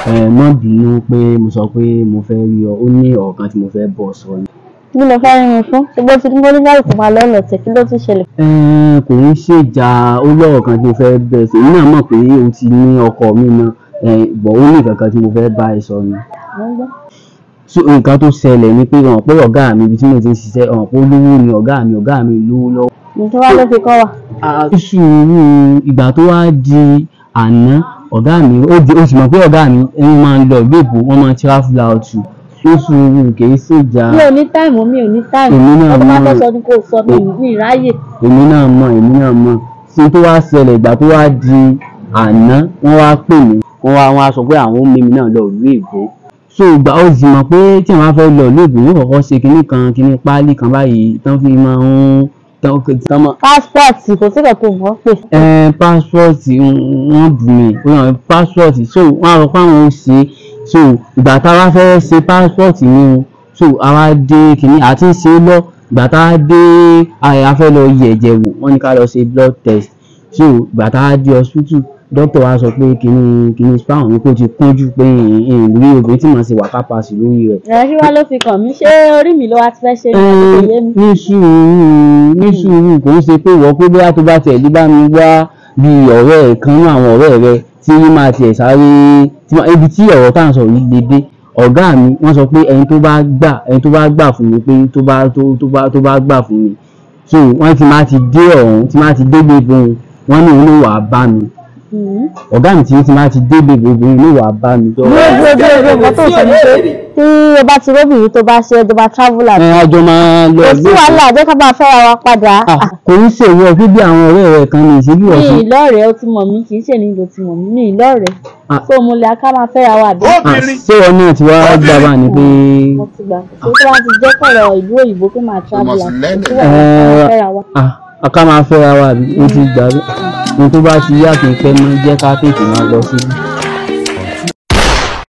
ẹ má bínú pé mo sọ pé mo fẹ́ rí ọ ó ní ọ̀rọ̀ kan tí mo fẹ́ bọ̀ sọ ni. kí ló fẹ́ rí mi fún ṣùgbọ́n tí níbo nígbà kò máa lọ́nà tẹ̀ kí ló tún ṣẹlẹ̀. ẹ kò ń ṣèjà ó lọ́rọ̀ kan tí mo fẹ́ bẹ̀ sí èmi náà mọ̀ pé o ti ní ọkọ mi náà ẹ bọ̀ ó ní nǹkan kan tí mo fẹ́ bá ẹ sọ ni. Mo ń gbọ́. so nǹkan tó ṣẹlẹ̀ ni pé ọ̀n pé ọ̀gá mi ibi tí mo ti ń ṣiṣẹ́ ọ̀n pé olówó ni ọ̀gá mi ọ̀gá mi lówó lọ́wọ́. nǹkan wá ló fi kọ́ wa. sùúrù ìgbà tó wá di àná ọ̀gá mi ó di ó sì mọ̀ pé ọ̀gá mi ẹni máa ń lọ ìlú èbó wọ́n máa ń travel out ó sùúrù kì í ṣèjà mi ò ní táìmù mi ò ní táìmù Èmi náà ọdún bá mọ̀. fẹ́ sọ ni kò sọ mi ní ìráyè. èmi náà mọ̀ èmi náà mọ̀ sí tó wá ṣẹlẹ̀ ìgbà tó wá di àná wọ́n wá pè mí wọ́n wá wọ́n á sọ pé àwọn ó mímí náà lọ ìlú èbó so ìgbà ó sì mọ̀ pé tí àwọn bá fẹ́ lọ ìlú èbó yóò kọ́kọ́ ṣe kinní kan kinní páálí kan báyìí tán fi máa ń tán tán máa pásítọ̀tì kò sí kan tó mọ̀ ọ́ pè. ẹ pásítọ̀tì wọ́n bù mí ó yàn pásítọ̀tì so wọ́n á sọ pé àwọn ò ṣe so ìgbà tá a bá fẹ́ ṣe pásítọ̀tì ni o so àwa dé kìíní àti ṣe é lọ ìgbà tá a dé a fẹ́ lọ yẹ̀ ẹ̀jẹ̀ wò wọ́n ní ká lọ ṣe blood test so ìgbà tá a dé hospital dókítà wa sọ pé kìíní kìíní spam mi kò ti kúnjú pé ìrírí obìnrin tí màá ṣe wà kápásì lórí rẹ̀ ìrẹsì wa ló fi kàn mí ṣé orí mi ló wá ti fẹ́ ṣe ní àti kò yé mi. ní sùúrù ní sùúrù kò ń ṣe pé ìwọ pé bóyá tó bá tiẹ̀ lé bá mi wá bí ọ̀rẹ́ ẹ̀ kan nínú àwọn ọ̀rẹ́ rẹ tí yín máa tiẹ̀ sáré tí wọ́n- ibi tí ọ̀rọ̀ tá à ń sọ yìí lè dé ọ̀gá mi wọ́n sọ pé ẹni tó bá gbà ẹni tó bá gbà fún mi pé tó bá tó tó bá tó bá gbà fún mi so wọ́n ti máa ti dé ọ̀hún ti máa ti dé gbogbo wọn ní òun ló wà á bá mi Mhm. ọ̀gá mi ti ti máa ti dé gbogbo òun ló wà á bá mi. dúró dúró dúró dúró nǹkan tó sọ ni pé tí o bá ti róbìnrin tó bá ṣe tó bá travel out ẹ àjọ máa lọ kò sí gbé- wàhálà jẹ́ ká bá fẹ́ra wa padà. Ah, kò ń ṣèwọ bí àwọn ọ̀rẹ́ rẹ kan ní ìṣèlú mi ọ̀sán ìlọ́rẹ̀ẹ́ ó ti mọ̀ mí kì í ṣe ní ìlò ti mọ̀ mí mi ìlọ́rẹ̀ẹ́ Ah. so mo lè ká máa fẹ́ra wa àbí. Ah, ṣé wọn náà ti wá gbà bá ní pé mo ti gbà pé tó bá ti jẹ́ pọ̀rọ̀ ìlú òyìnbó pé máa travel out kò sí wàhálà ká Eh, máa fẹ́ra wa. ah, aká máa fẹ́ra wa àbí mo ti gbà bí ohun tó bá ti yá kí n pẹ́ mọ́ jẹ́ ká tètè máa lọ síbi.